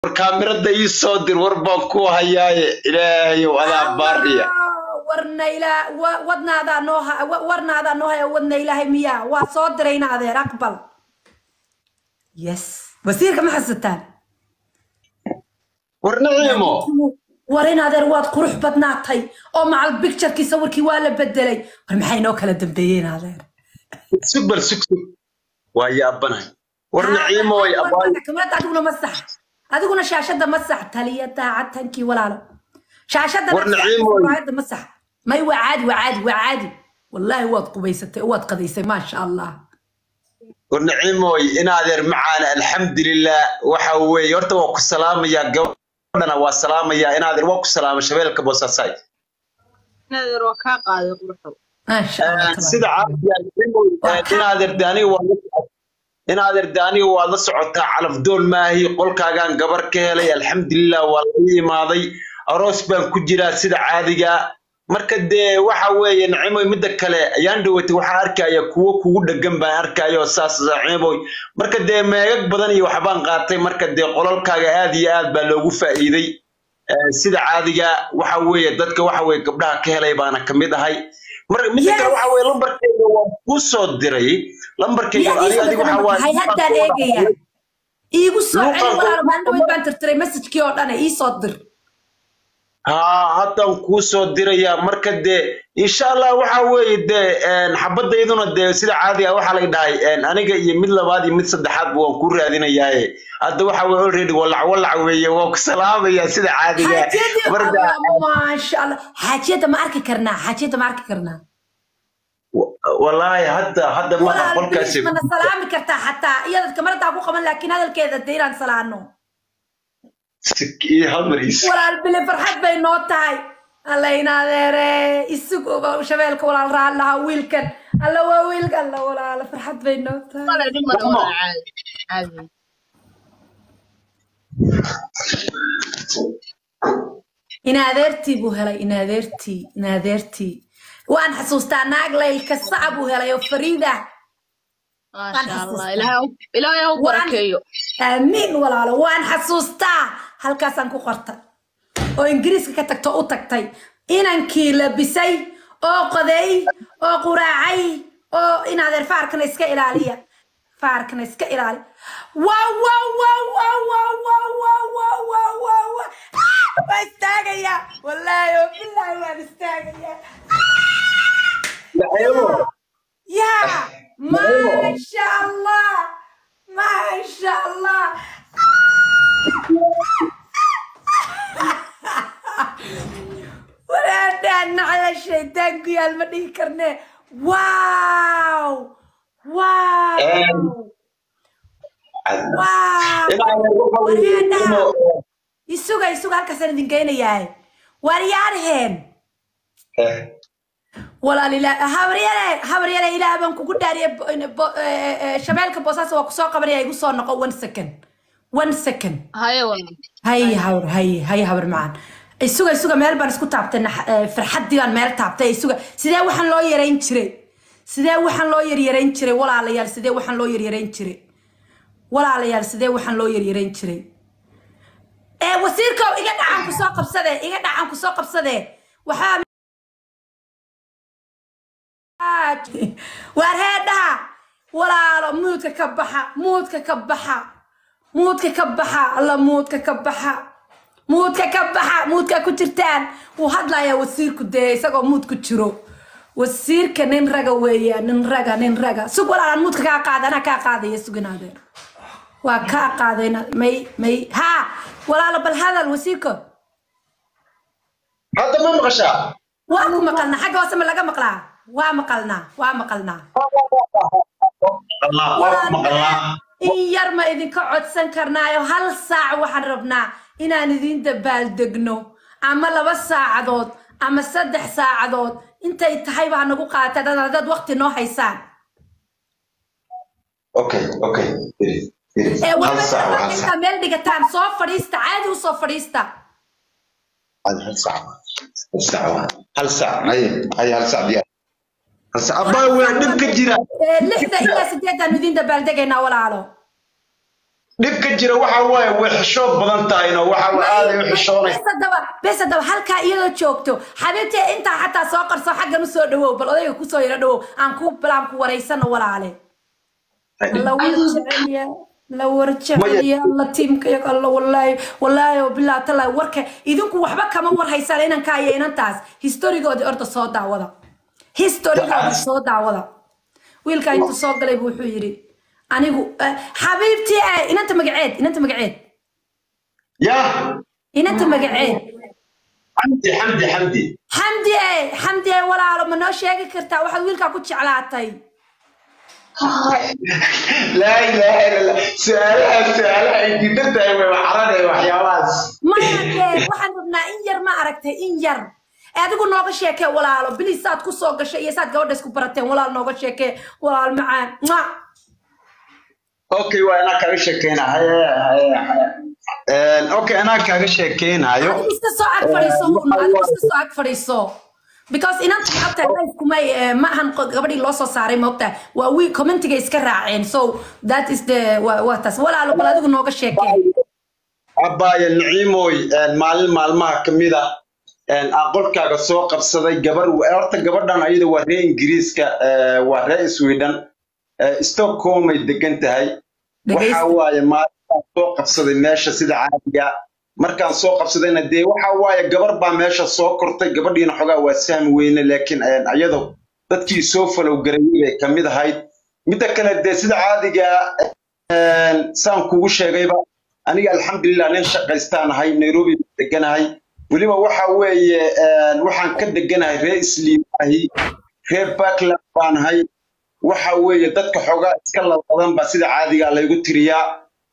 war kaamirada ii soo dir war baan ku hayaaye ilaahayow adaa baariya warna ilaa wa- wadnaadaa noo ha- wa- warnaadaa noo haya wadna ilaahay miyaa waa soo dirayna adeer aqbal yes wasiirka ma xasuutaan war naciimo war in adeer waad qurux badnaatay oo macal bicturkii sawirkii waa la bedelay war maxay noo kala dambeeyeen adeer sug bal sug sug waa yaabanahay war naciimo way abaayo kamarada adiguna ma sax adiguna shaashada ma sax taliya daacatankii walaalo shaashada War Naciimo. raayada ma sax may waa caadi waa caadi waa caadi wallaahi waad qubaysatay waad qadaysay maasha allah war naciimoy in adeer macaana alxamdulilah waxa weeye horta waa ku salaamayaa gabadhana waa salaamayaa in adeer waa ku salaama shabeelka boosasay nadeer waa kaa qaaday quruxow maasha allah sida caadiga in adeer de aniga waa la- in adeer de aniga waa la socotaa calafdoon maahi qolkaagaan gabar ka helay alxamdulilah waa la imaaday aroos baan ku jiraa sida caadiga marka dee waxa weeye nacimoy midda kale ayaan dhawatay waxaa arkaya kuwo kugu dhegan baan arkayo saas nacimoy marka dee meegag badan iyo waxbaan qaatay marka dee qolalkaaga aad iyo aad baa loogu faa'iiday Eh, sida caadiga waxa weeye dadka waxa weeye gabdhaha ka helay baana kamid ahay mar midda kale Yes. waxa weeye lambarkayga waan kuu soo diray lambarkayga adiga adiga waxa waaye hay haddaan eegaya iigu soo Luuqa- celi walaalo maalin dhaweyd baan tirtiray messajkii oo dhan ii soo dir haa haddaan kuu soo dirayaa marka dee insha allah waxa weeye dee een, xabadayduna dee sida caadiga waxaa lay dhahay een, aniga iyo mid labaad iyo mid saddexaadba waan kuu raadinayaaye hadda waxa weye already walac walac weeye waan ku salaamayaa sida caadiga xaajiyadii marka Allah, maasha allah xaajiyada ma arki karnaa xaajiyada ma arki karnaa wa- wallaahi hadda hadda maha walaal qolkaasi bilis mana salaami kartaa xataa iyada kamaradaa ku qaban laakiin hadalkeeda dee inaan salaano iyo hal mar is walaal bile farxad bay noo tahay alla inaadeere isuguba shabeelka walaal raan lahaa wiilkan alla waa wiilka alla walaala farxad bay noo tahay male dhimana Mama. waa caadi caadi inaadeertii buu helay inaadeertii inaadeertii waan xasuustaa naag laylka saca buu helay oo fariida maasha allah ilaahay ha u- ilaahay ha u barakeeyo aamiin walaalo waan xasuustaa halkaasaan ku qortay oo ingiriiska ka tagto u tagtay inankii labisay oo qoday oo quraacay oo inaadeer faarkana iska ilaaliya faarkana iska ilaali wow wow wow wow wow wow wow wow wow wow wow waa istaagayaa wallaahi oo bilaahi waan istaagayaa يا ما شاء الله ما شاء الله ولا دعنا على الشيطان يا المدي كرني واو واو واو يسوق يسوق هالكسر دين ياي وريارهن walaal ilaa habaryare habaryare ilaah baan kugu dhaariye shabeelka boosaas waa kusoo qabanaya igu soo noqo one second one second haye walaal hay habar hay hay habar macaan isuga isuga meel baan isku taabtay nax- eh, farxaddii baan meel taabtay isuga sidee waxaan loo yarayn jiray sidee waxaan loo yaryarayn jiray walaalayaal sidee waxaan loo yaryarayn jiray walaalayaal sidee waxaan loo yaryarayn jiray ee wasiirkow iga dhacan kusoo qabsadee iga dhacan kusoo qabsadee waxaa waar heedhaha walaalo muudka ka baxa muudka ka baxa muudka ka baxa alla muudka ka baxa muudka ka baxa muudka ku jirtaan wuu hadlayaa wasiirku dee isagoo muud ku jiro wasiirka nin raga weeya nin raga nin raga sug walaalaan muudka kaa qaada anaa kaa qaadaya suginaadeen waa kaa qaadayna may may ha walaalo bal hadal wasiirko hadda ma maqashaa waa ku maqalnaa xagga hoose ma laga maqlaa waa maqalnaa waa maqalnaa Allah waa ku maqalnaa in yar ma idinka codsan karnaayo hal saac waxaan rabnaa inaan idin dabaaldegno ama laba saacadood ama saddex saacadood intay tahay baa nagu qaata dad dad waqti noo haysaan okay okay iri iri ee hal saac waa hal intaa saac meel dhigataan soo fadhiista caadi u soo fadhiista hal saac hal saac waa hal saac haye haye hal saac diyaar hal saac abbaa waa dhib ka jira Ee, lixda ilaa sideedaan idin dabaaldegaynaa walaalo dhibka jira waxa waaye way xishood badan tahayno waxa waa aaday u xishoonaysa bes haddaba bes haddaba halkaa iyadoo joogto xabiibtee intaa xataa soo qarso xaggan usoo dhawow bal odayga kusoo yaro dhawow aan ku balaan ku waraysano walaale alla war jeceliya la war jeceliya alla tiimkayaga alla walaahi walaahi oo bilaa talaa warka idinku waxba kama war haysaan inankaa iyo inantaas historigoodii orda soo daawada historigoodii soo daawada wiilkaa intuu soo galay buu wuxuu yidhi anigu eh, xabiibtii eh, inanta magaceed inanta magaceed ya inanta magaceed xamdi xamdi xamdi xamdi e xamdi e walaalo ma noo sheegi kartaa waxaad wiilkaa ku jeclaatay laa ilaaha illa allah su-aalaha su-aalaha ay diidan tahay way waxaranaya waxyaabahaas maya dee waxaan rabnaa in yar ma aragtay in yar ee adigu nooga sheekee walaalo bilis saad ku soo gashay iyo saad gabadha isku barateen walaal nooga sheekee walaal macaan Mwah. okay waa inaa kaaga sheekeynahay okay inaa kaaga sheekeynayo adigu iska soo ag fadhiiso hun adigu iska soo ag fadhiiso because inanta maogtahay life kumay eh, ma ahan qo- gabadhii loo soo saaray maogtahay waa wi commentiga iska raaceen so that is the waa waa taas walaalo bal adigu nooga sheekee abbaaya naciimoy maalin maalmaha ka mid a aan qolkaaga soo qabsaday gabar horta gabadhan ayada waa reer ingiriiska eh, waa reer sweden eh, stockholm ay degan tahay waxa dhegaysta waaye maalintaan soo qabsaday meesha sida caadiga markaan soo qabsadayna dee waxa waaye gabar baa meesha soo kortay gabadhiina xogaa waa sahmi weyne laakiin eh, iyado dadkii soo falow garayay bay ka mid ahayd midda kale dee sida caadiga eh, saan kugu sheegayba aniga alxamdulilah nin shaqaystaan ahay nairobi baan deganahay weliba waxa weeye eh, waxaan ka deganahay reer isliimahi reer backland baan ahay waxa weeye dadka xoogaa iska laladan baa sida caadiga laygu tiriyaa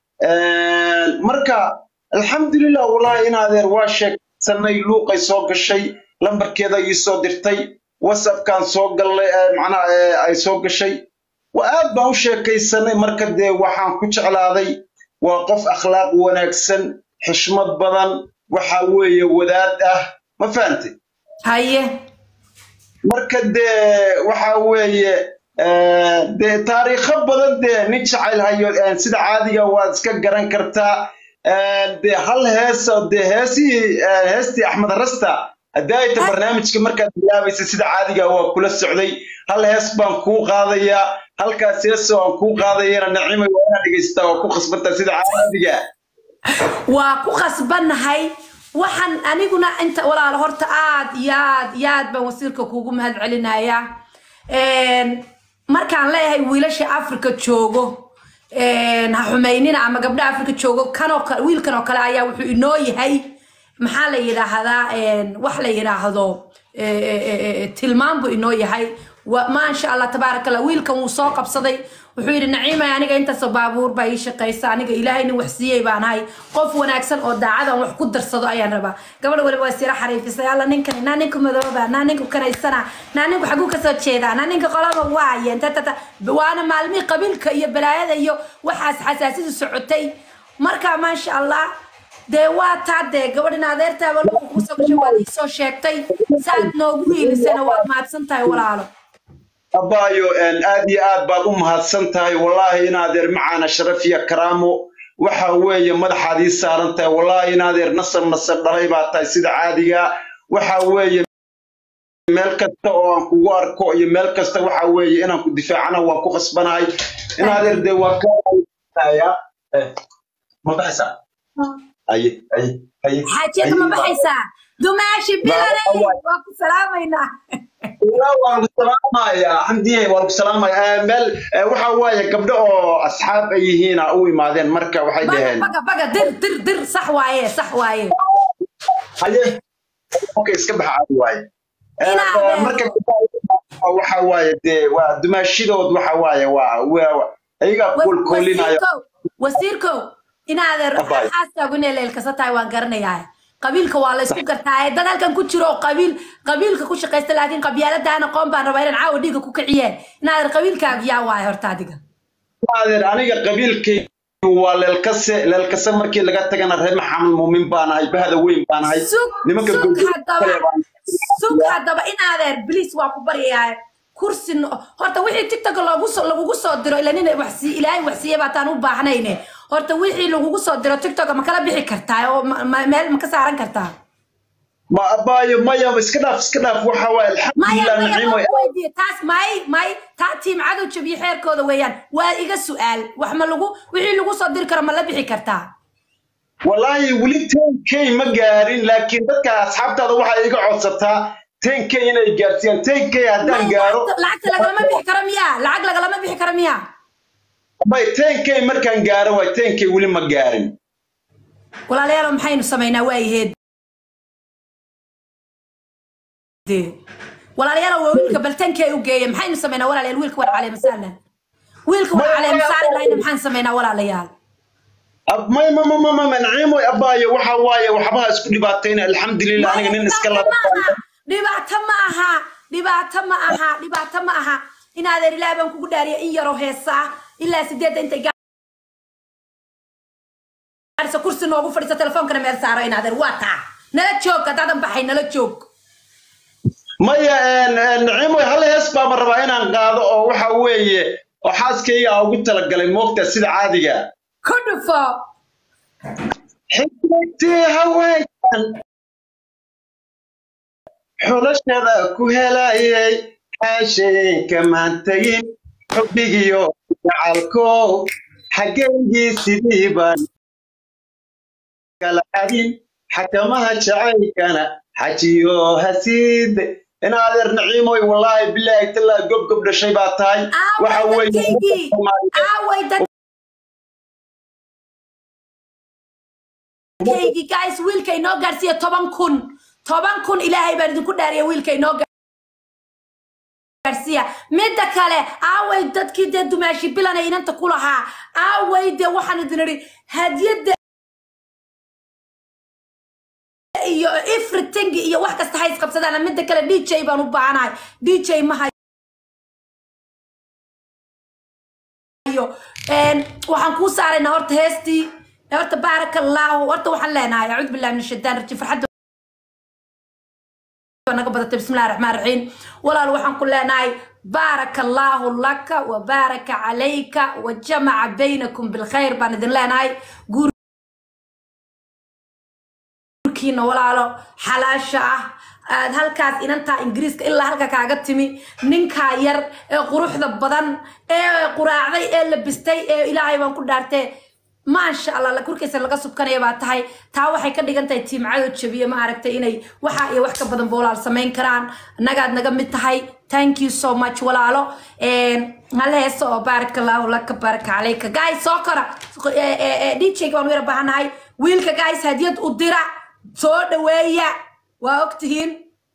marka alxamdulilah wallahi in adeer waa sheegsanay luuqay soo gashay lambarkeeda ii soo dirtay whatsappkaan soo gallay eh, macnaha eh, ay soo gashay waa aad baan u sheekaysanay marka dee waxaan ku jeclaaday waa qof akhlaaq wanaagsan xishmad badan waxa weeye wadaad ah ma fahantay haye marka dee waxa weeye eh, dee taariikho badan dee nin jacayl hayo eh, sida caadiga waad iska garan kartaa Eh, dee hal heesa dee heesihii eh, heestii axmed rasta hadaayta barnaamijka markaad bilaabaysa sida caadiga waa kula socday hal hees baan kuu qaadayaa halkaas heesa aan kuu qaadayana nacimay waa inaad dhegaystaa waa ku khasbantaa sida caadiga waa ku khasbannahay waxaan aniguna inta walaalo horta aad iyo aad iyo aad baan wasiirka kuugu mahad celinayaa Een, markaan leeyahay wiilasha africa joogo een, ha xumaynina ama gabdha africa joogo kanoo kale wiilkan oo kale ayaa wuxuu inoo yahay maxaa la yidhaahdaa een, wax la yidhaahdo eh, eh, eh, eh, tilmaan buu inoo yahay Wa- maasha allah tabaaraka allah wiilkan wuu soo qabsaday wuxuu yidhi naciimay aniga intaasoo baabuur baa ii shaqaysa aniga ilaahay nin wax siiyey baan ahay qof wanaagsan oo daacadan wax ku darsado ayaan rabaa gabadha waliba waa sira xariifisay alla ninkani naa ninku madooba naa ninku kanaysana naa ninku xaguu kasoo jeedaa naa ninka qolaba waayeen tatata waana maalmihii qabiilka iyo balaayada iyo waxaas xasaasidu socotay marka maasha allah dee waa taa dee gabadhin adeertaaba luqa kuu soo gashay waad ii soo sheegtay saad noogu hiilisana waad mahadsan tahay walaalo abaayo een, aad iyo aad baad u mahadsan tahay wallaahi in adeer macaana sharaf iyo karaamo waxa weeye madaxaad ii saaran tahay wallaahi in adeer nasab nasab dhalay baa tahay sida caadiga waxa weeye meel kasta oo aan kugu arko iyo meel kasta waxa weeye inaan ku difaacana waan ku khasbanahay in adeer dee waa kaaya ma baxaysaa aye aye aye xaajiyada ma baxaysaa dumaashi bilanay waa ku salaamaynaa Walaa waan ku salaamayaa xamdiye waan ku salaamayaa meel eh, waxa waaye gabdho oo asxaab ay yihiin u imaadeen marka waxay baga dhaheen baga baga dir dir dir sax waaye sax waaye haye okay iska baxa caadi waaye Eh, Inaa eh, adeero. marka waxa waaye dee waa dumaashidood waxa waaye waa waa ayagaa koolkoolinaya wasiirkow wasiirkow inaadeer Abaay. xaaskaagu inay leelkasa tahay waan garanayaa qabiilka waa la isku gartaa dad halkan ku jiro oo qabiil qabiilka ku shaqaysta laakiin qabyaaladahan aqoon baan rabaa inaan caawa dhiiga ku kiciyeen inaadeer qabiilkaagu yaa waaye horta adiga adeer aniga qabiilkay waa leelkase leelkase markii laga tagana reer maxamed muumin baan ahay bahda weyn baan ahay sug nimanka sug gurgurta haddaba kale baan- sug haddaba inaadeer bliis waa ku baryayaa kursi no- horta wixii tiktok loogu soo lagugu soo diro ila nin wax sii ilaahay wax siiya baataan u baahnayne horta wixii lagugu soo diro tiktok ma kala bixi kartaa oo ma- ma- meel ma ka saaran kartaa ma abaayo maya iska dhaaf iska dhaaf waxa waaye maya alxamdulilah maya naciimo ma weydiiye taas may may taa tiim cadow jabiyo xeerkooda weeyaan waa iga su-aal wax ma lagu wixii lagu soo diri karo ma la bixi kartaa wallaahi weli ten k ma gaarin laakiin dadka asxaabtaada waxay iga codsataa ten k inay gaarsiiyaan ten k haddaan May gaaro lacagta lacagta lagalama bixi karo miyaa lacag lagalama bixi karo miyaa may ten k markaan gaaro waay ten k weli ma gaarin walaalayaal maxaynu samaynaa waayaheed walaalayaal waa wiilka baltankee u geeya maxaynu samaynaa walaalayaal wiilka waa calee masaalan wiilka waa calee masaari lahayna maxaan samaynaa walaalayaal Ab- may ma ma ma ma ma naciimo abaayo waxa waaye waxbaha isku dhibaatayna alxamdulilah aniga nin iska dhibaato laba ma aha dhibaato ma aha dhibaato ma aha dhibaato ma aha inaadeer ilaah baan kugu dhaariya in yaroo heesa ah ilaa sideedda intay gaarisa kursi noogu fadhiisa telefoonkana meel saaro inaadeer waa taa nala joog haddaadan baxay nala joog maya een, een, naciimo hal hees baama rabaa inaan qaado oo waxa weeye oo xaaskayga aan ugu talagalay moogta sida caadiga ku dhufo xigmadii haweenkan xulashada ku helayay xaasheenka maan tegin xubbigiyo jacalkow xaggeygii sidii baan kala xadin xakamaha jacaylkana xajiyo hasiide inaadeer naciimoy wallaahi bilaahi tallaahi gob gob dhashay baa tahay waxa aaway weeye dadkaygii aaway dadkaygii guys wiilka inoo gaarsiiya toban kun toban kun ilaahay baan idinku dhaariya wiilka inoo gaarsiiya midda kale aaway dadkii dee dumaashi bilana inanta ku lahaa aaway dee waxaan idin idhi hadiyadda iyo everything iyo wax kasta hays qabsadaan midda kale dj baan u baahanahay dj ma hayo een, waxaan kuu saaraynaa horta heestii horta baaraka allaahu horta waxaan leenahay acuudu billahi min ashaitaan rajim farxadda naga badatay bismillahi raxmaan raxiim walaal waxaan ku leenahay baaraka allaahu laka wa baaraka calayka wa jamaca baynakum bilkhayr baan idin leenahay guur kiina walaalo xalaasha ah aad halkaas inantaa ingiriiska ilaa halka kaaga timi ninkaa yar ee quruxda badan ee quraacday ee labistay ee ilaahay baan ku dhaartee maasha allah la korkiisa laga subkanaya baa tahay taa waxay ka dhigan tahay tiimcado jabiye ma aragtay inay waxa iyo wax ka badan boolaal samayn karaan nagaad naga mid tahay thank you so much walaalo hal heeso oo baaraka allahu laka baaraka calayka guys soo kora dj baan u yara baahanahay wiilka guys hadiyad u dira soo dhaweeya waa ogtihiin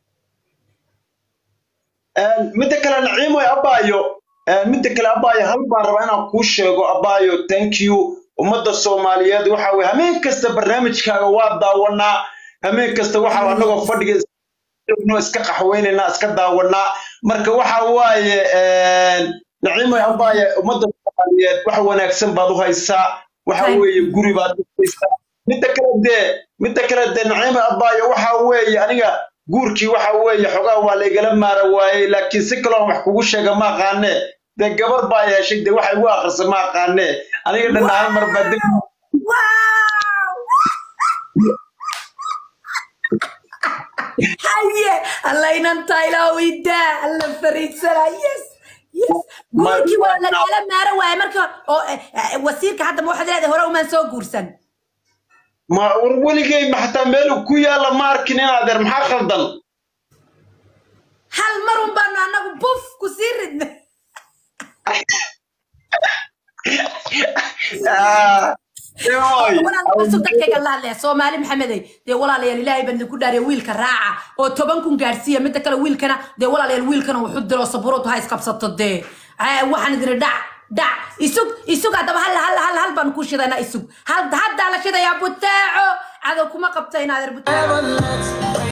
midda kale naciimoy abaayo midda kale abaayo hal baan rabaa inaan kuu sheego abaayo thank you ummadda soomaaliyeed waxa weye hameen kasta barnaamijkaaga waa daawanaa hameen kasta waxa anagoo fadhiga joogno iska qaxweynaynaa iska daawanaa marka waxa waaye naciimoy abaaye ummadda soomaaliyeed wax wanaagsan baad u haysaa waxa weeye guri baad u haysaa midda kale dee midda kale dee naciimoy abaaye waxa weeye aniga guurkii waxa weeye xogaa waa laygala maara waayey laakiin si kaloo wax kugu sheega ma aqaane dee gabar baa heshay dee waxay ugu akhrisa ma aqaane aniga dhan hal mar baa dib haye alla inantaa ilaa weydaa alla fariidsana yes yes guurkii waa lagala maara waaye marka oo wasiirka hadda ma waxaad leedahay hore umaan soo guursan ma war weligay ma xataa meel ku yaalla ma arkin in adeer maxaa khaldan hal mar un baanu annagu buf ku sii ridna dadkayga la hadlaya soomaali maxamedey dee walaalayaal ilaahay baan idinku dhaariya wiilka raaca oo toban kun gaarsiiya midda kale wiilkana dee walaalayaal wiilkana wuxu diro sabuuradu ha isqabsato dee waxaan idin dhac dhac isug isug haddaba hal hal hal hal baan ku shidaynaa isug haddaa la shidayaa butaaco cadow kuma qabta inaadeer butaaco